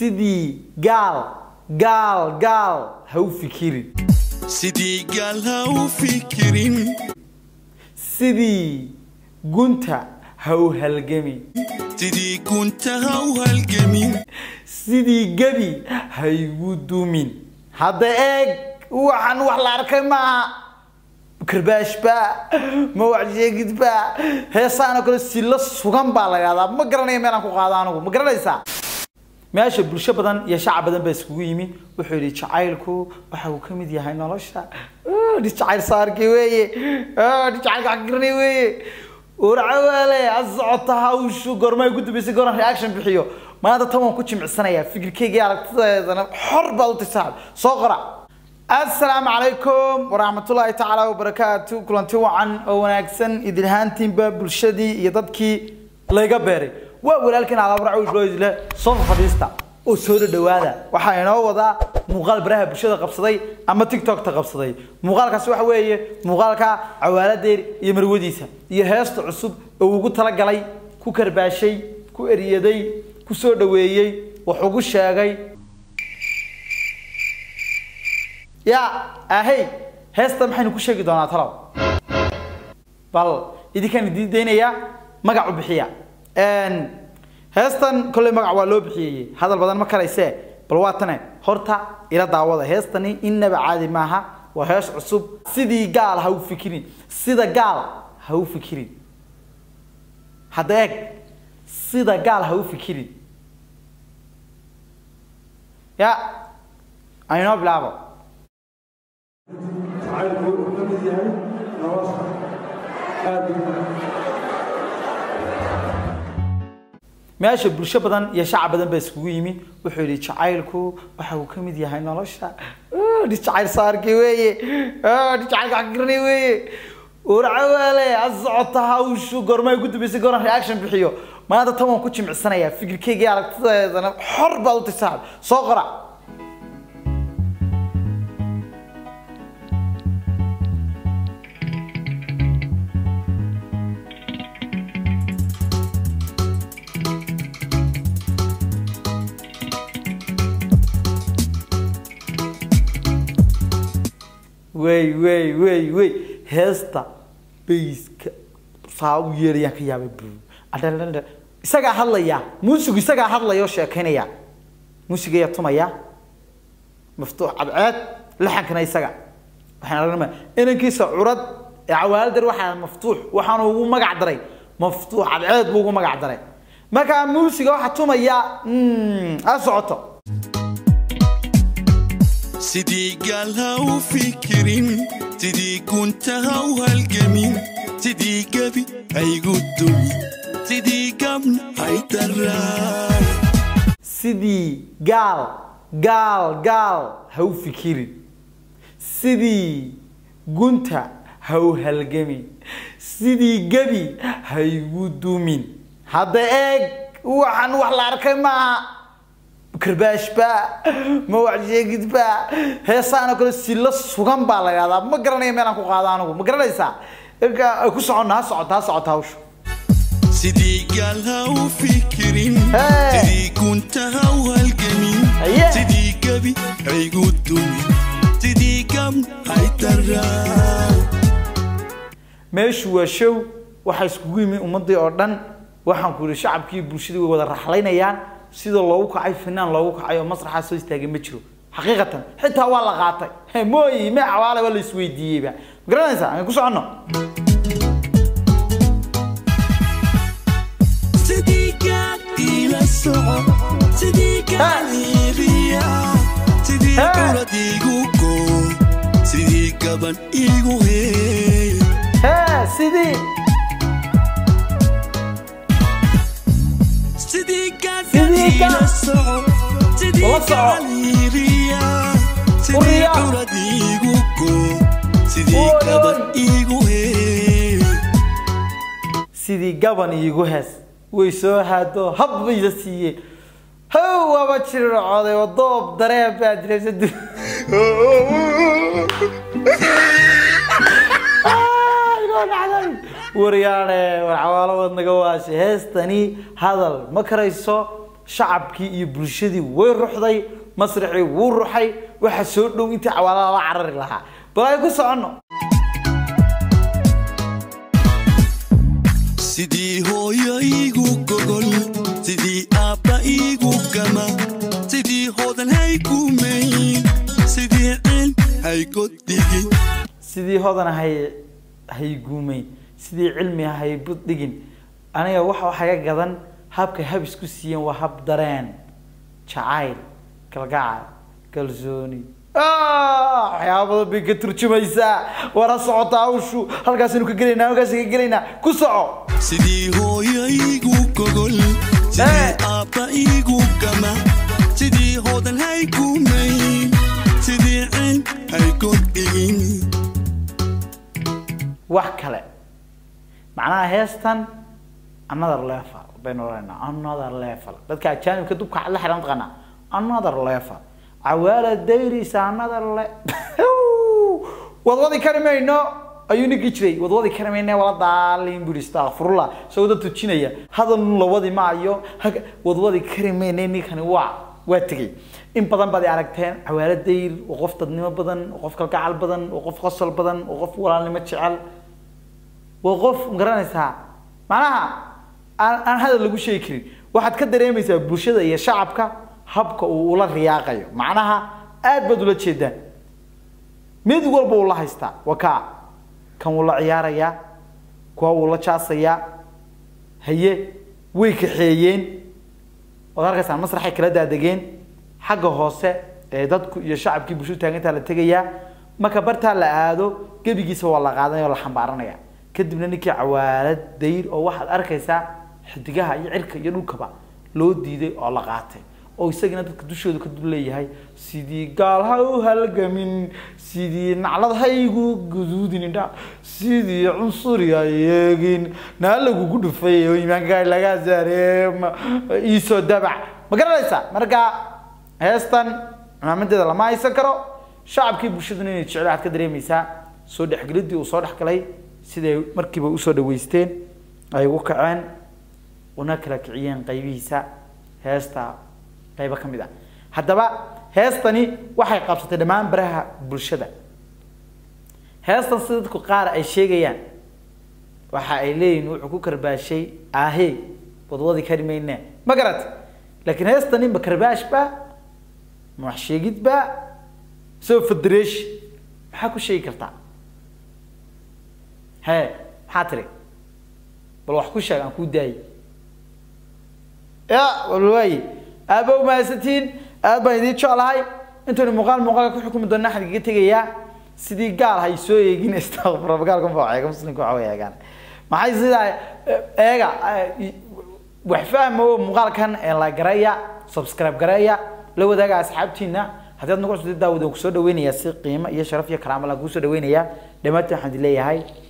sidii gaal gaal gaal ha u fikirin sidii gaal ha u fikirin sidii gunta ha u halgamin sidii gunta ha u halgamin sidii gebi ha igu dumin hadda eeg waxaan wax la arkay maaha karbaashba ma wax sheegidba heesaanoo kale silo sugan baa la yahdaa ma garanaya meelaan ku qaado anigu ma garanaysaa meesha bulsho badan iyo shacab badan baa iskugu yimi wuxuu yidhi jacaylku waxa uu ka mid yahay nolosha dhi jacayl saarkii weeye dhi jacaylka wax garanay weeye warcawaale ha socota hawshu goorma ugu dambeysay gooraan reaction bixiyo maanta tan waan ku jimicsanayaa fikirkeyga iyo aragtideedana xor baad u tisaab soo qora asalaamu calaykum waraxmatullaahi tacaala wabarakaatu kulanti wacan oo wanaagsan idin ahaantiinba bulshadii iyo dadkii layga beeray waa walaalkiin alaabaracle soo fadhiista oo soo dhadhawaada waxaa inoo wadaa muuqaal baraha bulshada qabsaday ama tiktokta qabsaday muuqaalkaasi waxa weeye muuqaalka cawaaladeer iyo marwadiisa iyo heesta cusub oo ugu talagalay ku karbaashay ku eriyaday ku soo dhaweeyey wax ugu sheegay ya ahey heesta maxaynu ku sheegi doonaa talow bal idinkaan idiin daynayaa magac u bixiya heestan kolley magac waa loo bixiyey hadal badan ma karayse bal waa tane horta ila daawada heestani innaba caadi maaha waa hees cusub sidii gaal ha u fikirin sida gaal ha u fikirin hadda eeg sida gaal ha u fikirin ya aynoo bilaabo jacaylku wuxuu ka mid yahay nolosha aad meesha bulsho badan iyo shacab badan baa iskugu yimi wuxuu yidhi jacaylku waxa uu ka mid yahay nolosha dhi jacayl saarkii weeye dhi jacaylka wax garanay weeye warcawaale ha socota hawshu goorma ugu dambeysay gooraan reaction bixiyo maanta tan waan ku jimicsanayaa fikirkeyga iyo aragtideedana xor baad u tisaab soo qora wey wey wey wey heesta bayska saa u yeerayaan ka yaabay bu adhadhadha isagaa hadlaya muusigu isagaa hadlaya oo sheekaynaya muusiga ayaa tumaya maftuux cadceed laxankana isaga waxaan aragnama inankiisa curad ee cawaaladar waxaa maftuux waxaanu ugu magac daray maftuux cadceed buu ugu magac daray markaa muusiga waxaa tumaya ha socoto sidii gaal ha u fikirin sidii gunta ha u halgamin sidii gebi haygu dumin sidii gabna hay daraan sidii gaal gaal gaal ha u fikirin sidii gunta ha u halgamin sidii gebi ha igu dumin hadda eeg waxaan wax la arkay maaha karbaashba ma wax sheegidba heesaanoo kale silo sugan baa la yahdaa ma garanaya meelaan ku qaado anigu ma garanaysaa ku soconna ha socota ha socota hawsha sidii gaal ha u fikirin Hey. sidii gunta ha u halgamin Haye. sidii gebi haygu dumin sidii gabna hay daraan meeshu waa show waxaa iskugu yimi ummadii oo dhan waxaan ku yihi shacabkii bulshadii way wada raxlaynayaan sida loogu kacay finaan loogu kacay oo masraxaa soo istaagay ma jiro xaqiiqatan xitaa waa la qaatay He, mooyi me cawaale waa la isweydiiyeyba ma garanaysaa aan ku soconno sidii gaal ila soco sidii gaal iibiya sidii Hey. curad iigu go sidii gaban iigu hee hee sidii sidii gaal Sidii gaal. ila soco sidii Ula soco. gaal iibiya sidii Uriya. curad iigu go sidii Oy, oy. gaban iigu hee sidii gaban iigu hees way soo haado hab bay la siiyeen how waaba jircooday oo doob dareen baa jiraysa du- Ah, inoo dhacday. waryaane war cawaalo waad naga waashay heestani hadal ma karayso shacabkii iyo bulshadii way ruxday masraxii wuu ruxay waxa soo dhow intii cawaala la carari lahaa bal ay ku soconno sidii hooyo iigu gogol sidii aabba iigu gama sidii hodan haygumayn sidii ceel haygoddigin sidii hodan hay hayguumeyn sidii cilmi hay buddhigin aniga waxa waxaga gadan habka hab isku siiyeen waa hab dareen jacayl kalgacal kalsooni Ah, waxyaaba badan bay ka turjumaysaa wara socota hawshu halkaasaynu ka gelaynaa halkaas ka gelaynaa ku soco sidii hooyo iigu gogol Eh. sidii aabba iigu gama sidii hodan haygumayn sidii ceel haygoddigin wax kale macnaha heestan another level baynu oranaa another level dadka ajaanibka dubka la xiran taqaana another level cawaala dayrisa another le wadwadi kari mayno ayuu ninkii jiray wadwadi kari mayne wala daalin buri astaqfirullah isagoo dad tujinaya hadal la wadi maayo hag- wadwadi kari mayne ninkani waa waa tegey in badan baad i aragteen cawaala dayr oo qof dadnimo badan oo qof kalgacal badan oo qof qosol badan oo qof walaalnimo jecel waa qof ma garanaysaa macnaha aan aan hadal lagu sheegi karin waxaad ka dareemaysaa bulshada iyo shacabka habka uu ula riyaaqayo macnaha aad baad ula jeedaan mid walba uu la haystaa waa kaa kan wuu la ciyaarayaa kuwa wuu la jaasayaa haye way kaxeeyeen waad arkaysaa masraxay kala daadegeen xagga hoose ee dadku iyo shacabkii bulshadu taagantaa la tegayaa marka bartaa la aado gebigiisa waa la qaadanaya oo la xambaaranaya kadibna ninkii cawaalad dayr oo waxaad arkaysaa xidigaha iyo cirka iyo dhulkaba loo diiday oo la qaatay oo isagana dadka dushooda ka dul leeyahay sidii gaal ha u halgamin sidii naclad ha igu guduudin indha sidii cunsuri ha yeegin naa lagugu dhufay oo imaanka laga saareema iisoo dabac ma garanaysaa marka heestan cimaamadeeda lama haysan karo shacabkii bulshaduna inay jecel waxaad ka dareemaysaa soo dhexgelidii uu soo dhexgalay siday markiiba usoo dhaweysteen ay ugu kaceen una kala kiciyeen qaybihiisa heesta qaybo ka mid ah haddaba heestani waxay qabsatay dhammaan baraha bulshada heestan sida dadku qaar ay sheegayaan waxa ay leeyihin wuxuu ku karbaashay ahee wadwadi kari mayne ma garat laakiin heestani ma karbaash ba ma wax sheegid ba soo federation maxaa ku sheegi kartaa hee maxaa tiri bal wax ku sheeg aan kuu daayay ya wal waaye aaba umahadsantiin aad baan idiin jeclahay intaynu muuqaal muuqaalka ku xukumi doona waxaan kaga tegayaa sidii gaal hay soo eegin istakfura gaalka ma eega muslimka waxa way eegaan maxay sidaa eega wax fahma oo muuqaalkan ee la garaya subscribe garaya la wadaaga asxaabtiina haddii aad nagu cusubtid daawada ku soo dhaweynayaa si qiimo iyo sharaf iyo karaamo la kugu soo dhaweynayaa dhammaantiin waxaan idin leeyahay